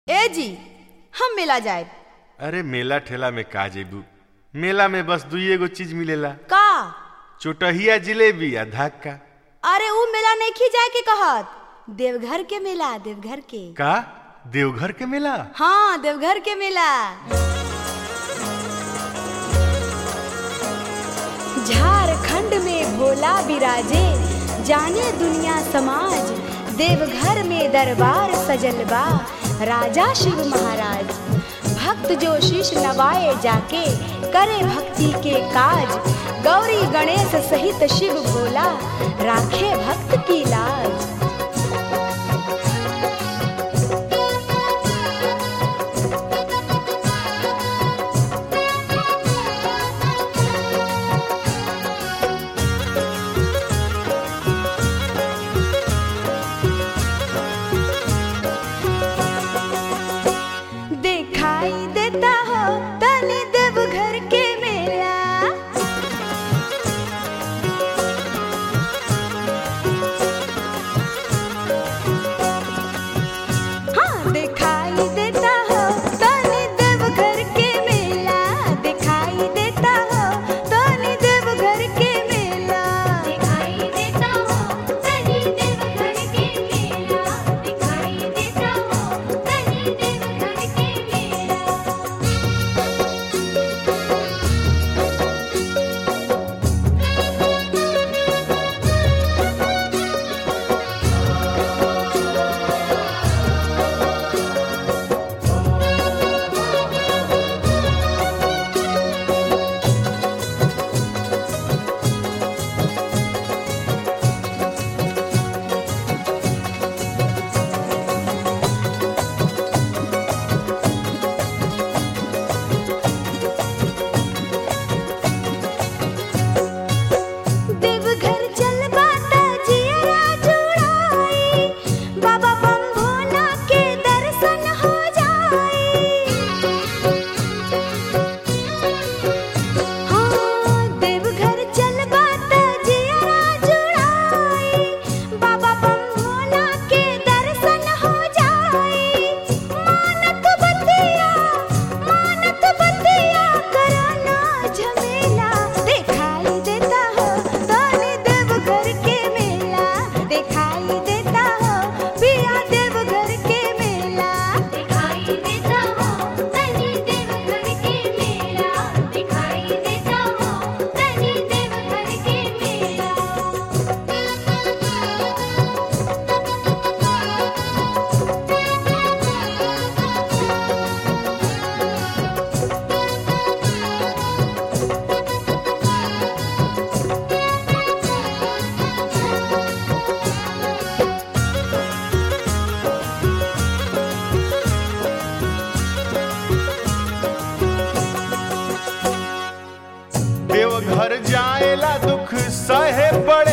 ए जी हम मेला जाए अरे मेला ठेला में का जेबू मेला में बस दुई एगो चीज मिलेला का चोटहिया जिलेबी आ धक्का अरे ऊ मेला नहीं खी जाए के कहत देवघर के मेला देवघर के का देवघर के मेला हाँ देवघर के मेला झारखंड में भोला विराजे जाने दुनिया समाज देवघर में दरबार सजल बा राजा शिव महाराज भक्त जो शीश नवाए जाके करे भक्ति के काज गौरी गणेश सहित शिव भोला राखे भक्त की लाज दिखाई देता हो तनी देवघर के मेला हाँ दिखाई देता हो तनी देवघर के मेला दिखाई देता हो तनी देवघर के मेला दिखाई देता हो तनी देवघर के मेला दिखाई देता हो तनी देवघर के मेला देवघर चल बाता जियरा जुड़ाई बाबा बम भोला के दर्शन हो जाई हाँ देवघर चल बाता जियरा जुड़ाई बाबा बम भोला के दर्शन हो जाई मानत बतिया मानत बतिया कराना झमेला दिखाई देता हो तनी देवघर के मेला दिखाई देता हो पिया देवघर के मेला दिखाई देता हो तनी देवघर के मेला दिखाई देता हो तनी देवघर के मेला देवघर जाएला दुख सहे पड़